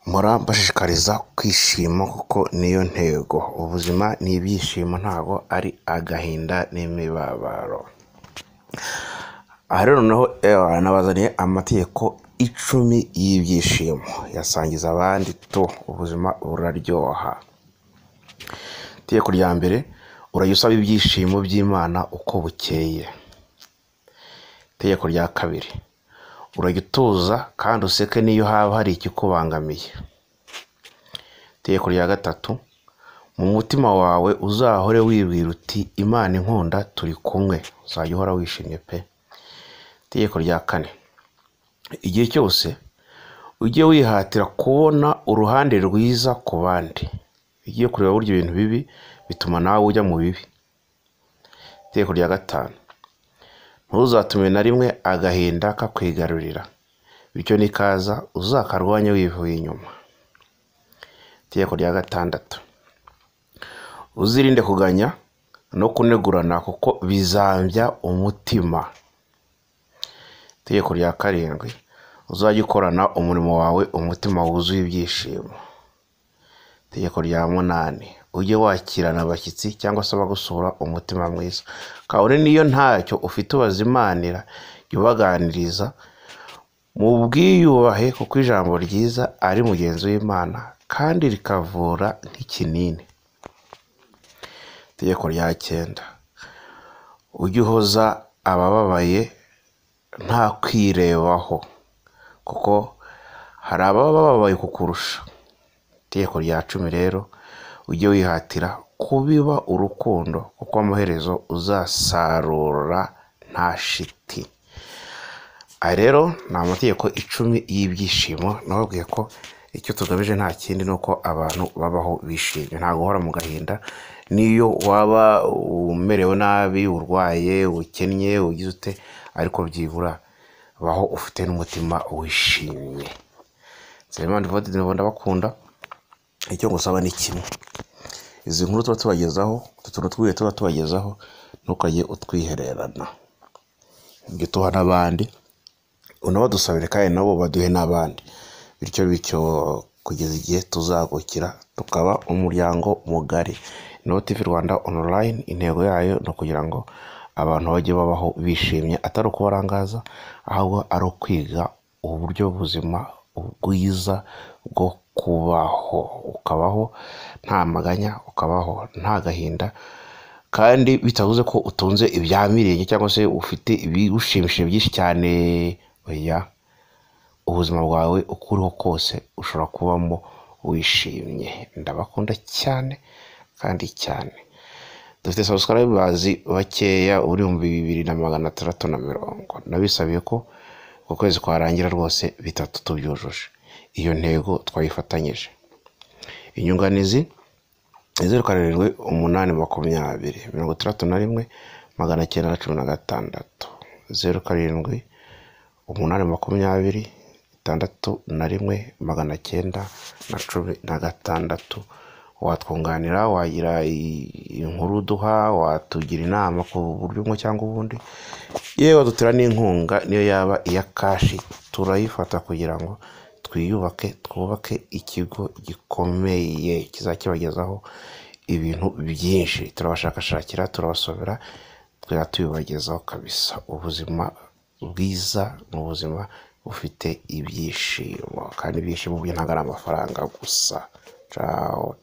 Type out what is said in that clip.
Mpora mbashishikariza kwishima kuko niyo ntego, ubuzima ni ibyishimo ntabwo ari agahinda n'imibabaro. Aha rero noneho nabazaniye amategeko icumi y'ibyishimo, yasangiza abandi tu ubuzima buraryoha. Itegeko rya mbere urajya usaba ibyishimo by'Imana uko bukeye. Itegeko rya kabiri urajya utuza kandi useke n'iyo haba hari ikikubangamiye. Itegeko rya gatatu mu mutima wawe uzahore wibwira uti Imana inkunda turi kumwe, uzajya uhora wishimye pe. Itegeko rya kane igihe cyose ujye wihatira kubona uruhande rwiza ku bandi, iyo ugiye kureba burya ibintu bibi bituma nawe ujya mu bibi. Itegeko rya gatanu ntuzatume na rimwe agahinda kakwigarurira, bityo nikaza uzakarwanye wivuye inyuma. Itegeko rya gatandatu uzirinde kuganya no kunegurana kuko bizambya umutima. Itegeko rya karindwi uzajye ukorana umurimo wawe umutima wuzuye ibyishimo. Itegeko rya munani ujye wakirana abashyitsi cyangwa se abagusura umutima mwiza, kabone n'iyo ntacyo ufite ubazimanira jya ubaganiriza mubwiyubahe kuko ijambo ryiza ari mugenzi w'Imana kandi rikavura nk'ikinini. Itegeko rya cyenda ujye uhoza abababaye nta kwirebaho kuko hari ababa bababaye kukurusha. Itegeko rya cumi rero ujye wihatira kubiba urukundo kuko amaherezo uzasarura nta shiti. Aya rero ni amategeko icumi y'ibyishimo nababwiye ko icyo tugamije nta kindi ni uko abantu babaho bishimye, ntabwo uhora mu gahinda n'iyo waba umerewe nabi, urwaye, ukennye, ugize ute ariko byibura baho ufite n'umutima wishimye. Nsabimana Evode ndabakunda icyo ngusaba ni kimwe, izi nkuru tuba tubagezaho, utu tuntu tw'ibihe tuba tubagezaho ntukajye utwihererana, jya utuha n'abandi unabadusabire kandi nabo baduhe n'abandi, bityo bityo kugeza igihe tuzagukira tukaba umuryango mugari. Inovu TV Rwanda online intego yayo ni ukugira ngo abantu bajye babaho bishimye atari ukubarangaza ahubwo ari ukwiga uburyo buzima bwiza bwo kubaho, ukabaho nta maganya, ukabaho nta gahinda kandi bitavuze ko utunze ibyamirenge cyangwa se ufite ibigushimishije byinshi cyane, oya ubuzima bwawe uko uriho kose ushobora kubamo wishimye. Ndabakunda cyane kandi cyane. Dufite subscribers bakeya ibihumbi bibiri na magana atandatu na mirongo, nabisabiye ko uku kwezi kwarangira rwose bitatu tubyujuje, iyo ntego twayifatanyije. Inyunganizi ni zeru karindwi umunani makumyabiri mirongo itandatu na rimwe magana cyenda na cumi na gatandatu, zeru karindwi umunani makumyabiri itandatu na rimwe magana cyenda na cumi na gatandatu, watwunganira wagira inkuru uduha, watugira inama ku buryo bumwe cyangwa ubundi, yewe wadutera n'inkunga niyo yaba iya kashi turayifata kugira ngo twiyubake twubake ikigo gikomeye kizajya kibagezaho ibintu byinshi, turabashakashakira, turabasomera, tukajya tubibagezaho kabisa. Ubuzima bwiza ni ubuzima bufite ibyishimo kandi ibyishimo byo ntabwo ari amafaranga gusa. Ciao.